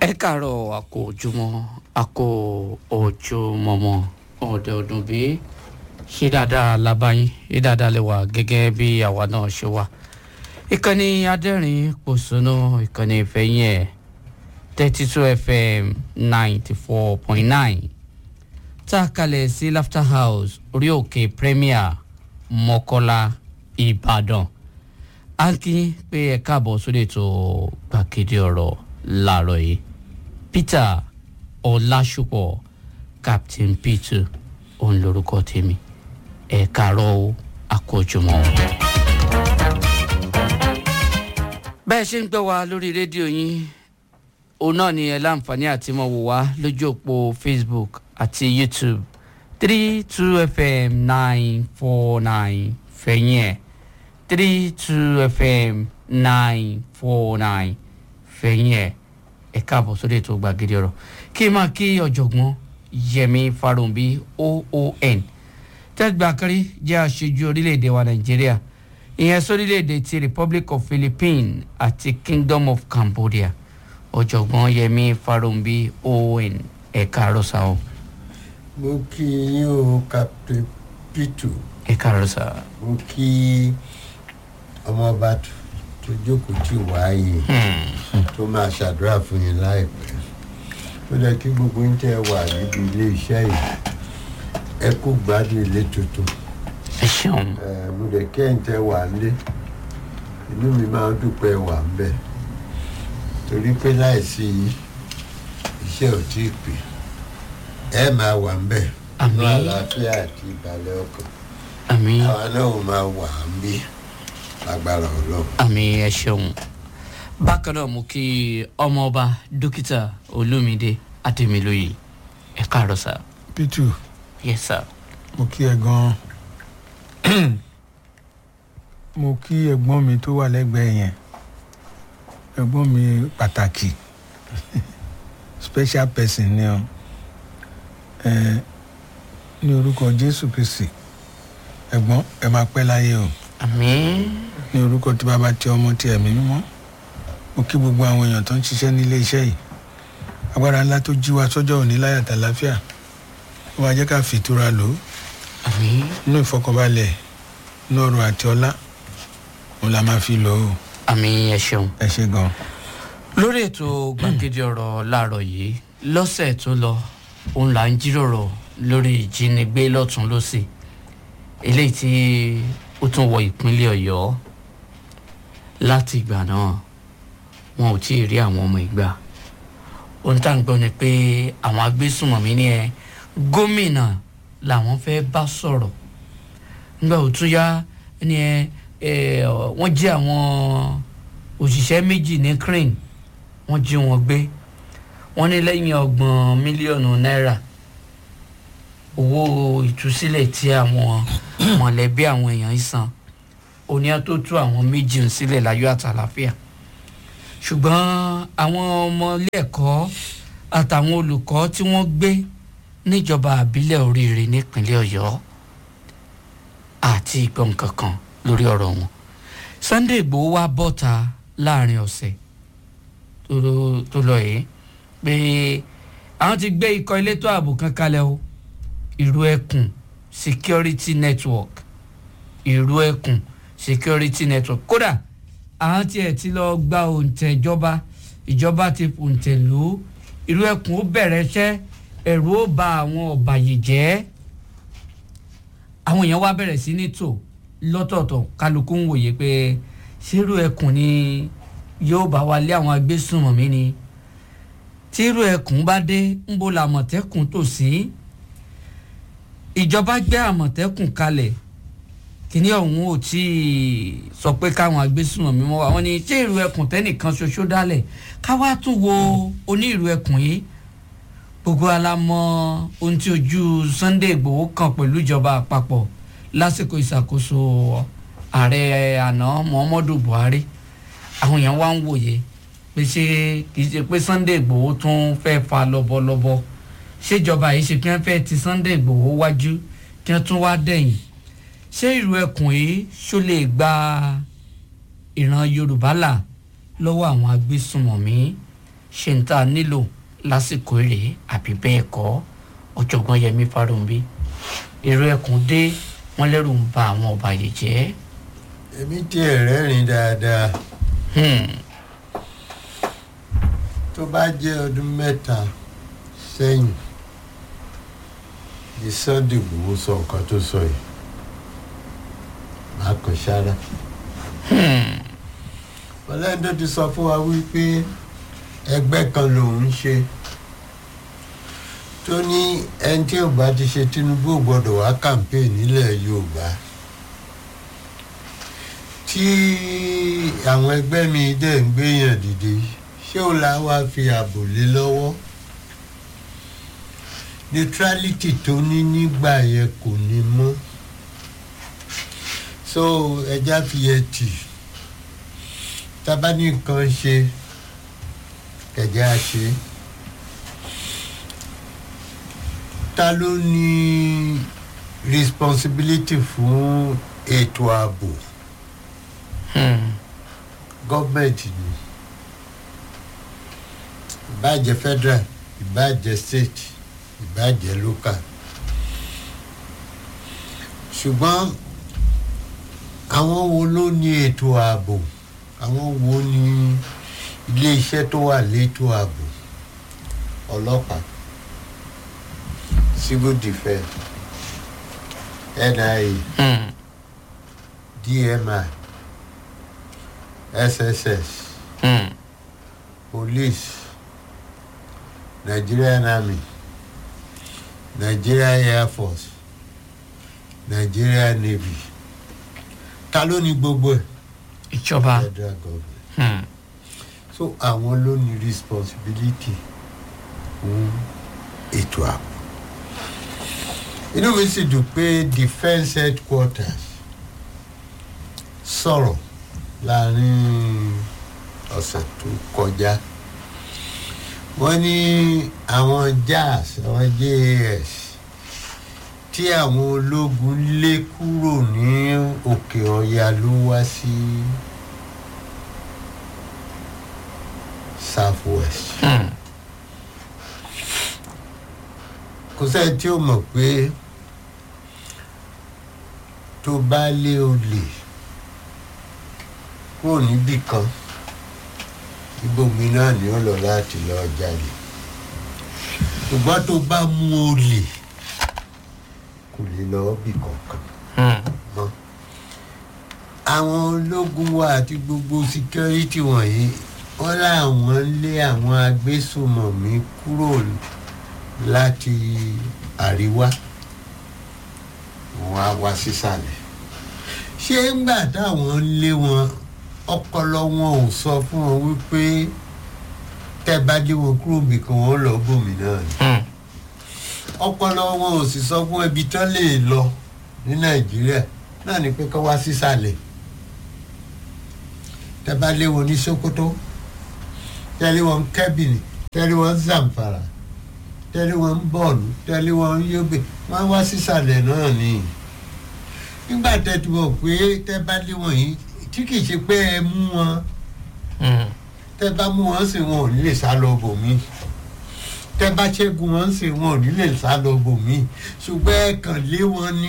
ẹ káàárọ̀ àkó ojúmọ́ àkó ojúmọ́mọ́ ọ̀dẹ̀ ọdún bí ṣé dáadáa labayín ṣé dáadáa lè wà gẹ́gẹ́ bí àwa náà ṣe wà ìkànnì adẹ́rìn pòṣónú ìkànnì ìfẹ́yìn ẹ̀ thirty two fm ninety four point nine tá a kalẹ̀ sí laughter house orí òkè premier mọ́kọ́lá ìbàdàn a ń kí pé ẹ káàbọ̀ sórí ètò gbàgede ọ̀rọ̀ láàárọ̀ yìí peter ọlásùpọ̀ captain peter òun lorúkọ tèmi ẹ káàárọ̀ o àkójọmọ́. bẹ́ẹ̀ ṣe ń gbọ́ wa lórí rédíò yín òun náà ni ẹ láǹfààní àti mọ̀ wò wá lójú òpó facebook àti youtube three two fm nine four nine fẹ̀yìn ẹ̀ three two fm nine four nine fẹ̀yìn ẹ̀ ẹ káàbọ̀ sórí ètò gbàgede ọ̀rọ̀ kí n máa kí ọ̀jọ̀gbọ́n yẹmi farunbi oon tẹ́gbà kárí jẹ́ aṣojú orílẹ̀-èdè wa nàìjíríà ìyẹn sórílẹ̀-èdè ti republic of philippines àti kingdom of cambodia ọ̀jọ̀gbọ́n yẹmi farunbi oon ẹ káàárọ̀ sá o mo kí yín o captain pitu ẹ káàárọ̀ sá mo kí ọmọọba tó jókòó tì wáyé tó máa ṣàdúrà fún yín láìpẹ́ ó lẹ kí gbogbo ń tẹ wà níbi ilé iṣẹ́ yìí ẹ kú gbádùn ilé tuntun ẹ ṣeun ẹ mo lè kẹ́ ń tẹ wà nílé inú mi máa ń dúpẹ́ wà ń bẹ̀ torí pé láìsí yín iṣẹ́ ò tí ì pè ẹ máa wà ń bẹ̀ Àmín. ní àlàáfíà àti ìbàlẹ̀ ọkàn àmì àwa náà ò máa wà ń bí lágbára ọlọ́run. àmì ẹ ṣeun bákan náà mo kí ọmọọba dókítà olómìdé adémilóye ẹ káàárọ̀ sá pitu yes sir mo kí ẹ gan mo kí ẹ̀gbọ́n mi tó wà lẹ́gbẹ̀ẹ́ yẹn ẹ̀gbọ́n mi pàtàkì special person ni ọ ẹ ní orúkọ jésù kristi ẹ̀gbọ́n ẹ máa pẹ́ láyé o àmì ní orúkọ tí bàbá tí ọmọ tí ẹ̀mí mímọ́ mo kí gbogbo àwọn èèyàn tó ń ṣiṣẹ́ nílé iṣẹ́ yìí agbára ńlá tó jí wa sọ́jọ́ òní láyàtà láfíà ó máa jẹ́ ká fìtura lò ó àmì inú ìfọkànbalẹ̀ inú ọrọ̀ àti ọlá òun la máa fi lò ó àmì ẹ ṣeun. ẹ ṣe gan. lórí ètò gbàgede ọ̀rọ̀ láàárọ̀ yìí lọ́sẹ̀ tó lọ òun là ń jíròrò lórí ìjínigbé lọ́tún lọ́sì eléyìí tí ó tún wọ ìpínlẹ̀ ọ̀yọ́ láti ìgbà náà wọn ò tí ì rí àwọn ọmọ ìgbà ohun tá à ń gbọ́ ni pé àwọn agbésùnmọ̀mí ni ẹ gómìnà làwọn fẹ́ bá sọ̀rọ̀ nígbà tó tún yá ni ẹ ẹ wọ́n jí àwọn òṣìṣẹ́ méjì ní crane wọ́n jí wọn gbé wọ́n ní lẹ́yìn ọgbọ̀n mílíọ̀nù náírà owó ìtúsílẹ̀ tí àwọn mọ̀lẹ́bí àwọn èèyàn ń san oníyàn tó tú àwọn méjì ń sílẹ̀ láyọ̀ àtàlàfíà ṣùgbọ́n àwọn ọmọ ilé ẹ̀kọ́ àtàwọn olùkọ́ tí wọ́n gbé níjọba àbílẹ̀ oríire nípínlẹ̀ ọ̀yọ́ àti ìgbọ̀n kankan lórí ọ̀rọ̀ wọn sunday igbòho wá bọ́ta láàrin ọ̀sẹ̀ tó tó lọ yìí pé àwọn ti gbé ikọ̀ elétò ààbò kan kalẹ̀ o ìrú ẹkùn security network ìrú ẹkùn security network kódà àwọn tiẹ̀ ti lọ gba òǹtẹ̀ ìjọba ìjọba ti òǹtẹ̀ lù ú ìrú ẹkùn ó bẹ̀rẹ̀ iṣẹ́ ẹ̀rù ó ba àwọn ọ̀bàyéjẹ́ àwọn èèyàn wá bẹ̀rẹ̀ sí ní tò lọ́tọ̀ọ̀tọ̀ kálukú ń wòye pé ṣírú ẹkùn ni yóò bá wa lé àwọn agbésùnmọ̀mí ni tírú ẹkùn bá dé ń bo làmọ̀tẹ́kùn tò sí ìjọba gbé àmọ̀tẹ́kùn kalẹ̀ kíní ọ̀hún ò tí ì sọ pé káwọn agbésùnmọ̀mí mọ́ wa wọ́n ní ṣé ìrù ẹkùn tẹ́nìkan ṣoṣo dálẹ̀ káwá tún wo oní ìrù ẹkùn yìí gbogbo alamọ ohun tí ojú sunday igbòho kan pẹ̀lú ìjọba àpapọ̀ lásìkò ìṣàkóso ààrẹ àná muhammadu buhari àwọn èèyàn wá ń wòye pé ṣé kìí ṣe pé sunday igbòho tún fẹ́ fa lọ́bọ̀lọ́bọ̀ ṣèjọba yìí ṣe kí wọ́n fẹ́ ti sunday igbòho wájú kí wọ́n tún wá dẹ̀yìn ṣé ìlú ẹkùn yìí ṣó lè gba ìran yorùbá là lọ́wọ́ àwọn agbésùnmọ̀mí ṣe ń tá a nílò lásìkò èrè àbí bẹ́ẹ̀ kọ́ ọ̀jọ̀gbọ́n yẹmi fáròǹbí èrò ẹkùn dé wọn lẹ́rù ń ba àwọn ọba yìí jẹ́ èmi tiẹ̀ rẹ́rìn dáadáa Hmm, tó bá jẹ́ ọdún mẹ́ta sẹ́yìn ní Sunday Igboho sọ nǹkan tó sọ yìí máa kàn sára. ọlẹ́ni tó ti sọ fún wa wípé ẹgbẹ́ kan lòun ń ṣe tó ní ẹni tí ò bá ti ṣe Tinubu ò gbọ́dọ̀ wá campaign nílẹ̀ Yorùbá tí àwọn ẹgbẹ́ mi dẹ̀ ń gbéyàn dìde ṣé ó la wá fi ààbò lé lọ́wọ́ neutrality tó ní nígbà yẹn kò ní mọ́ so ẹja fi yẹ tì tábà ní nǹkan ṣe kẹjá ṣe ta ló ní responsibility fún ètò ààbò hmm, gọ́ọ̀mẹ̀ntì ni ìbàjẹ́ federal ìbàjẹ́ state ìbàjẹ́ local ṣùgbọ́n àwọn wo ló ní ètò ààbò àwọn wo ní ilé iṣẹ́ tó wà létò ààbò ọlọ́pàá civil defence nia hmm, dmi sss hmm, police nigerian army nigerian air force nigerian navy ta ló ní gbogbo ẹ̀ ìjọba federal government hmm, so àwọn ló ní responsibility fún ètò ààbò inú mi sì dùn pé defence headquarters sọ̀rọ̀ láàrin ọ̀sẹ̀ tó kọjá wọ́n ní àwọn jazz àwọn jas tí àwọn ológun lé kúrò ní òkè ọ̀yà ló wá sí south west hmm, kò sẹ́ni tí ó mọ̀ pé tó bá lé olè kúrò níbì kan ibòmí náà ni ó lọ láti lọ jalè ṣùgbọ́n tó bá mú olè kò lè lọ bì kankan hmm, mọ́ àwọn ológun wa àti gbogbo security wọ̀nyí wọ́n láwọn ń lé àwọn agbésùmọ̀mí kúrò láti àríwá wọn á wá sísàlẹ̀ ṣé ńgbà táwọn ń lé wọn ọpọlọ wọn ò sọ fún wọn wípé tẹ́ bá lé wọn kúrò nìkan wọn lọ bòmí náà ni hmm, ọpọlọ wọn ò sì sọ fún ẹbí tán lè lọ ní nàìjíríà náà ni pé kọ́ wá sísàlẹ̀ tẹ́ bá lé wọn ní sokoto tẹ́lẹ̀ wọn kẹ́bìnì tẹ́lẹ̀ wọn zamfara tẹ́lẹ̀ wọn bọ́ọ̀lù tẹ́lẹ̀ wọn yóbe wọ́n wá sísàlẹ̀ náà ni nígbà tẹ́ ti mọ̀ pé tẹ́ bá lé wọn yìí tí kì í ṣe pé ẹ mú wọn hmm, tẹ́ bá mú wọn sì wọn ò ní lè sá lọ bòmí tẹ́ bá ṣẹ́gun wọn sì wọn ò ní lè sá lọ bòmí ṣùgbọ́n ẹ kàn lé wọn ní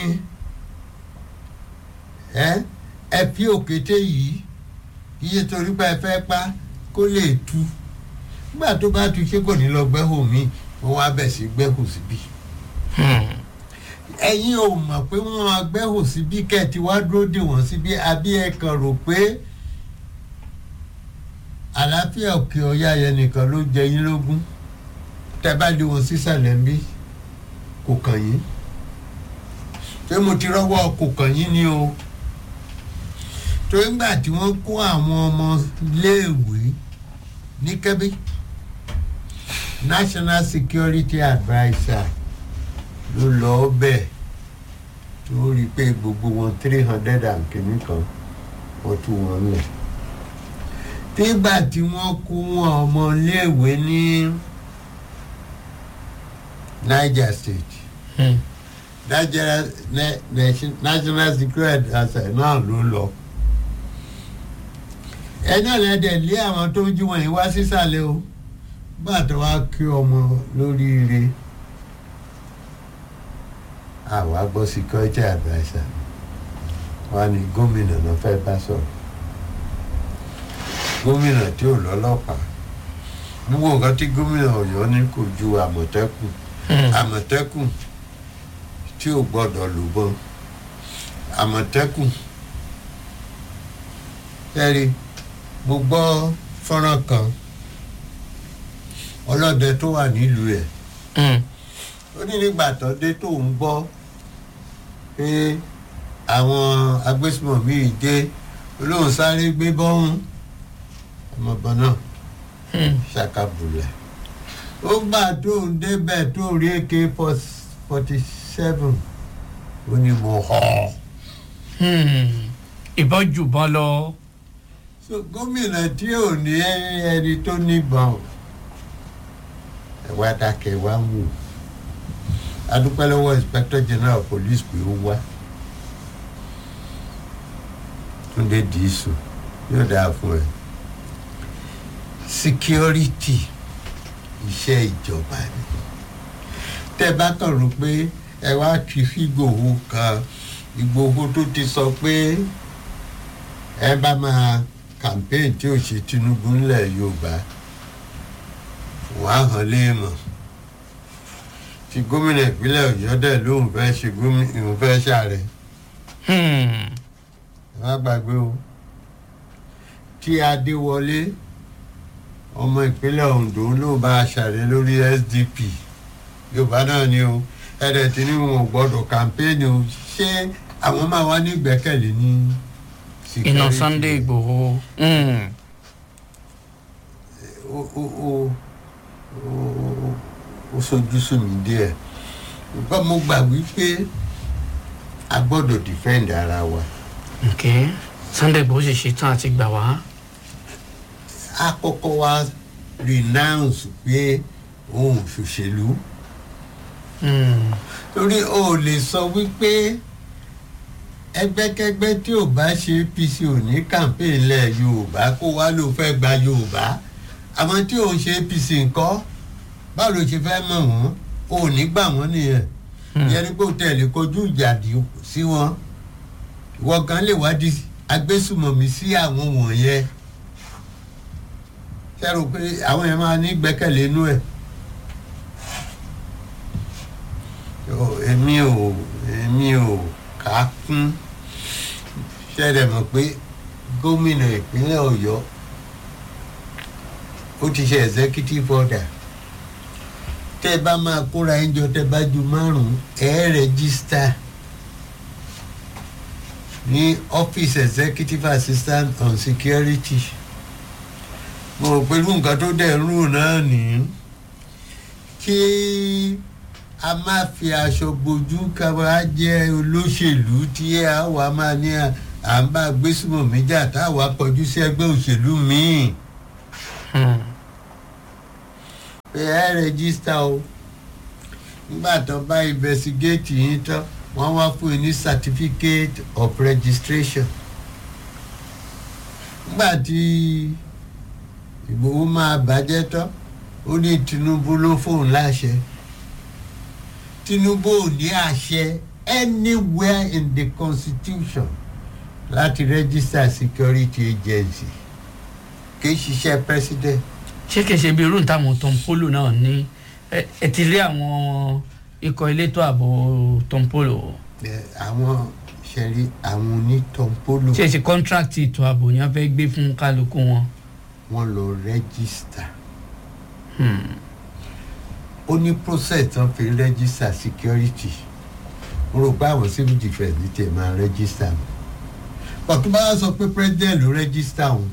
ẹ ẹ fi òkété yìí iye torí pé ẹ fẹ́ pa kó lè tu nígbà tó bá tu ṣé kò ní lọ gbẹ́hò mi wọ́n wá bẹ̀ sí gbẹ́hò síbí hmm, ẹ̀yin ò mọ̀ pé wọ́n máa gbẹ́hò síbí kẹ́ẹ̀tì wá dúró dè wọ́n síbí àbí ẹ kàn rò pé àlàáfíà òkè ọ̀yá yẹn nìkan ló jẹ yín lógún tẹ́ bá lé wọn sísàlẹ̀ ń bí kò kàn yín pé mo ti rọ́wọ́ kò kàn yín ni o torí ńgbà tí wọ́n kó àwọn ọmọ léèwé ní kẹ́bí national security adviser ló lọ bẹ́ẹ̀ tó rí i pé gbogbo wọn three hundred and kìíní kan wọ́n tú wọn lẹ̀ nígbà tí wọ́n kó wọn ọmọ léèwé ní niger state hmm, national na- nation- national security adviser náà ló lọ ẹ náà lẹ́dẹ̀ lé àwọn tó ń jí wọ̀nyí wá sísàlẹ̀ o gbà tó wá kí ọmọ lóríire àwa gbọ́ security adviser wọn ni gómìnà náà fẹ́ bá sọ̀rọ̀ gómìnà tí ò lọ́lọ́pàá gbogbo nǹkan tí gómìnà ọ̀yọ́ ní kò ju àmọ̀tẹ́kùn àmọ̀tẹ́kùn tí ò gbọ́dọ̀ lò bọ́n àmọ̀tẹ́kùn ẹ̀rí mo gbọ́ fọ́nrán kan ọlọ́dẹ tó wà nílùú ẹ̀ ó ní nígbà tó dé tó ń gbọ́ pé àwọn agbésùmọ̀mí dé olóhùn sáré gbé bọ́hún ọmọbọ̀n náà ṣàkàbùlẹ̀ ó gbà tó ń débẹ̀ tó rí ak forty seven ó ní mo họ. ìbọn jù bọ́n lọ. so gómìnà tí ò ní ẹni tó níbọn ẹ wá dákẹ́ wá ń wò adúpẹ́ lọ́wọ́ inspector general of police pé ó wá túndé dìísù yóò dáa fún ẹ security iṣẹ́ ìjọba ni tẹ́ bá kàn rò pé ẹ wá kí fígbòho kan ìgbòho tó ti sọ pé ẹ bá máa campaign tí ò ṣe tinubu ńlẹ̀ yorùbá wàá hàn léèmọ̀ tí gómìnà ìpínlẹ̀ ọ̀yọ́ dẹ̀ lóun fẹ́ ṣe gómìnà òun fẹ́ ṣàrẹ̀ ẹ má gbàgbé o tí adéwọlé ọmọ ìpínlẹ̀ ondo ló bá a ṣàrẹ̀ lórí sdp yorùbá náà ni o ẹ̀rẹ̀ tí ní wọn ò gbọ́dọ̀ kàmpéènì o ṣé àwọn máa wá ní ìgbẹ́kẹ̀lé ní iná sunday igbòho. ó ó ó ó ó sojú sùn mí díẹ̀ nǹkan mo gbà wípé a gbọ́dọ̀ defend ara wa ok sunday igbòho sì ṣetán àti gbà wá. a kọ́kọ́ wá renounce pé òun ṣòṣèlú torí o ò lè sọ wípé ẹgbẹ́kẹ́gbẹ́ tí ò bá ṣe apc ò ní campaign lẹ̀ yorùbá kó wá ló fẹ́ gba yorùbá àwọn tí ò ń ṣe apc ńkọ́ báwo ló ṣe fẹ́ mọ̀ wọ́n o ò ní gbà wọ́n nìyẹn ìyẹn ni kó tẹ̀lé kojú ìjàdí sí wọn ìwọ kan lè wádìí agbésùmọ̀mí sí àwọn wọ̀nyẹn ṣẹ́rù pé àwọn yẹn máa ní gbẹ́kẹ̀lé inú ẹ̀ èmi ò èmi ò kà á kún ṣẹ́rẹ̀ mọ̀ pé gómìnà ìpínlẹ̀ ọ̀yọ́ ó ti ṣe executive order tẹ́ ẹ bá máa kóra ẹ̀ jọ tẹ́ ẹ bá ju márùn-ún ẹ̀ rẹ́gísítà ní office executive assistant on security mo rò pé irú nǹkan tó dẹ̀ ń rùn náà nìyí kí a máa fi aṣọ gbojú ká wá jẹ́ olóṣèlú tí a wà máa ní à ń bá gbésùmọ̀ méjà táwa kọjú sí ẹgbẹ́ òṣèlú míì pé ẹ rẹ́gísítà o nígbà tó bá investigate yín tán wọ́n wá fún yín ní certificate of registration nígbà tí ìgbòho máa bàjẹ́ tán ó ní tinubu ló fóun láṣẹ tinubu ò ní àṣẹ anywhere in the constitution láti register security agency kì í ṣiṣẹ́ president. ṣé kìí ṣe bí irú táwọn tọmpolo náà ní ẹ ẹ ti rí àwọn ikọ̀ elétò ààbò tọmpolo àwọn ṣẹ̀rí àwọn onítọ̀mpolo ṣe ṣe kọ́ńtrákìtì ètò ààbò ni wọ́n fẹ́ gbé fún kálukú wọn. wọ́n lọ register ó ní process tán fi register security mo rò pé àwọn civil defence ní tiẹ̀ máa register mi bọ̀tún bá sọ pé president ló register wọn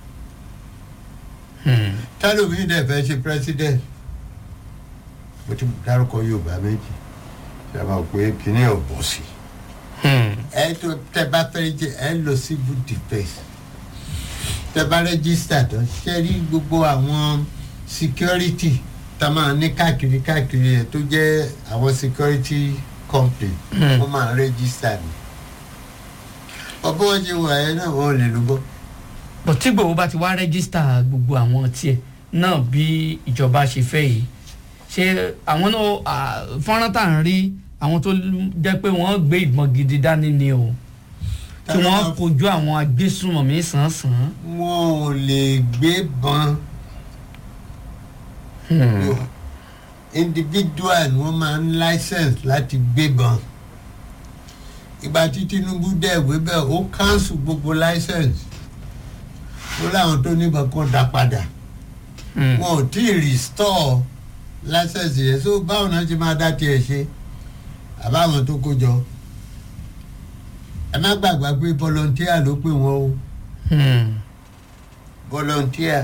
tálómi dẹ̀ fẹ́ ṣe president mo ti dárúkọ yorùbá méjì ṣe máa pé kíní ò bọ̀ sí ẹ tó tẹ bá fẹ́ jẹ ẹ lọ civil defence tẹ bá register tán ṣe rí gbogbo àwọn security tá a máa ní káàkiri káàkiri ẹ tó jẹ́ àwọn security company wọ́n máa register ni ọbọ̀ wọn ṣe wà ẹ náà wọ́n lè lò bọ́ bọ̀ tí gbòòwò bá ti wá rẹ́gísítà gbogbo àwọn tiẹ̀ náà bí ìjọba ṣe fẹ́ yìí ṣé àwọn náà à, fọ́nrán tá à ń rí àwọn tó jẹ́ pé wọ́n gbé ìbọn gidi dání ni o tí wọ́n kojú àwọn agbésùnmọ̀mí sàn-án wọn ò lè gbé bọn individual ni wọ́n máa ń license láti gbé bọn ìgbà tí Tinubu dẹ̀ wé bẹ́ẹ̀ ó cancel gbogbo license ó láwọn tó níbọn kan dá padà wọn ò tí ì restore license yẹn so báwo náà ṣe máa dá tiẹ̀ ṣe àbáwọn tó kó jọ ẹ má gbàgbà pé volunteer ló pè wọ́n o volunteer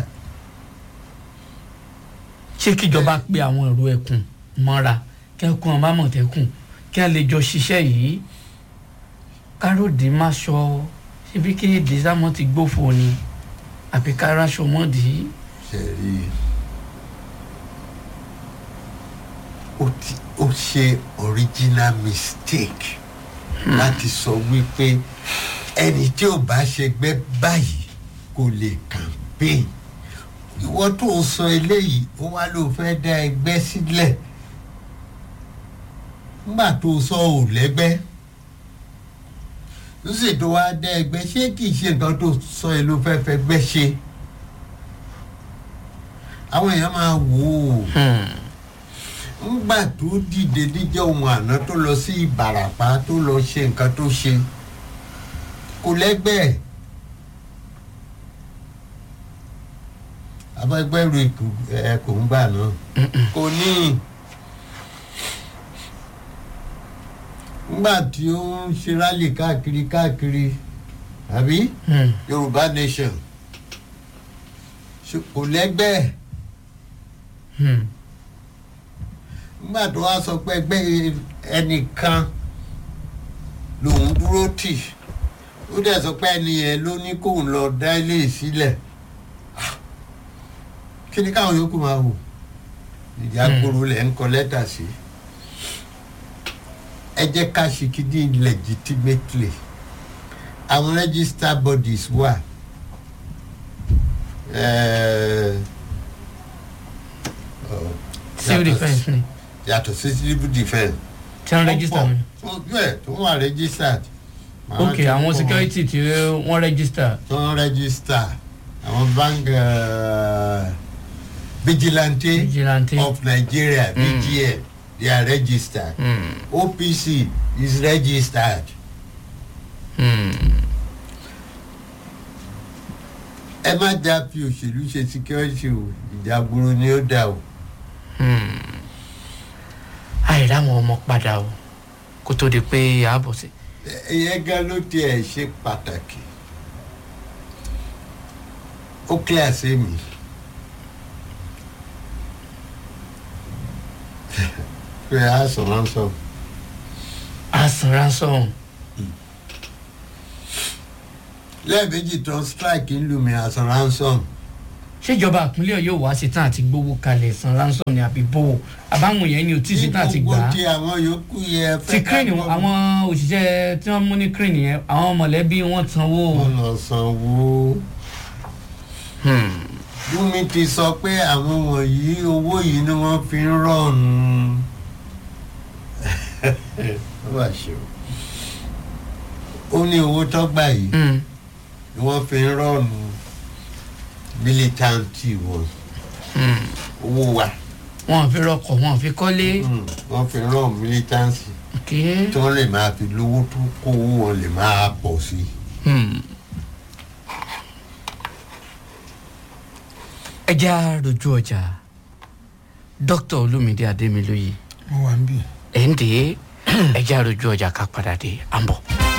ṣé kíjọba pé àwọn èrò ẹkùn mọ́ra kẹ́kùn ọba mọ̀tẹ́kùn kí a lè jọ ṣiṣẹ́ yìí káròdì má ṣọ síbi kí dìsámọ́ ti gbófo ni àbí káráṣọ mọ́dì ṣe rí i ó ti ó ṣe original mistake láti sọ wípé ẹni tí ò bá ṣe gbẹ́ báyìí kò lè campaign ìwọ tó ń sọ eléyìí ó wá ló fẹ́ dá ẹgbẹ́ sílẹ̀ nígbà tó sọ ò lẹ́gbẹ́ ó sì tó wá dá ẹgbẹ́ ṣé kì í ṣe nǹkan tó sọ ẹ ló fẹ́ fẹ́ gbẹ́ ṣe àwọn èèyàn máa wò ó ńgbà tó dìde níjọ́ ohun àná tó lọ sí ìbàràpá tó lọ ṣe nǹkan tó ṣe kò lẹ́gbẹ́ abẹ́gbẹ́rù ẹ kò ń gbà náà kò ní ńgbà tí ó ń ṣe rálì káàkiri káàkiri àbí Yorùbá nation ṣe- kò lẹ́gbẹ́ nígbà tó wá sọ pé ẹgbẹ́ ẹnìkan lòun dúró tì ó dẹ̀ sọ pé ẹni yẹn ló ní kóun lọ dá ilé sílẹ̀ Ah, kí ni káwọn yòókù máa wò ìjà gbòòrò lẹ̀ ń kọ lẹ́tà sí ẹ jẹ́ ká ṣe kíní legitimately àwọn register bodies wà. Eh, oh, civil yàtọ̀ defence ni yàtọ̀ sí civil defence. tí wọ́n register mi bẹ́ẹ̀ tó wà registered. Àwọn ok tí àwọn wọ́n- security tí wọ́n register tó ń register àwọn bank uh, vigilante vigilante of Nigeria Mm. VGN they are registered. Hmm, OPC is registered. hmm. ẹ má já fi òṣèlú ṣe security o ìjà gbòòrò ni ó dà o. àìrá àwọn ọmọ padà o kó tó di pé ààbọ̀ sí. ìyẹn gan ló tiẹ̀ ṣe pàtàkì ó clear sí mi pé a sọ ransom àsàn ransom lẹ́ẹ̀mejì tó ń strike ń lù mí a sọ ransom ṣèjọba ìpínlẹ̀ yóò wá ṣetán àti gbowó kalẹ̀ san ransom ní àbí bò àbáwọn yẹn ni ò tí ì ṣetán àti gbà gbogbo á ti àwọn yòókù yẹ ti crane àwọn òṣìṣẹ́ tí wọ́n mú ní crane yẹn àwọn mọ̀lẹ́bí wọn sanwó. wọn lọ sanwó Hmm. Bùnmi ti sọ pé àwọn wọ̀nyí owó yìí ni wọ́n fi ń rọ̀nù ó wà ṣe o ó ní owó tó gbà yìí Hmm. ni wọ́n fi ń rọ̀nù militanti wọn Hmm. owó wa wọn ò fi rọkọ̀ wọn ò fi kọ́lé. Mm, wọ́n fi ń rọ̀nù militanti ok. tí wọ́n lè máa fi lówó tó kó owó wọn lè máa pọ̀ sí i. Hmm. ẹ já rojú ọjà dókítà olúmídé adémilóye mo wà ń bì. ẹ̀ ń dé ẹ já rojú ọjà ká padà dé à ń bọ̀.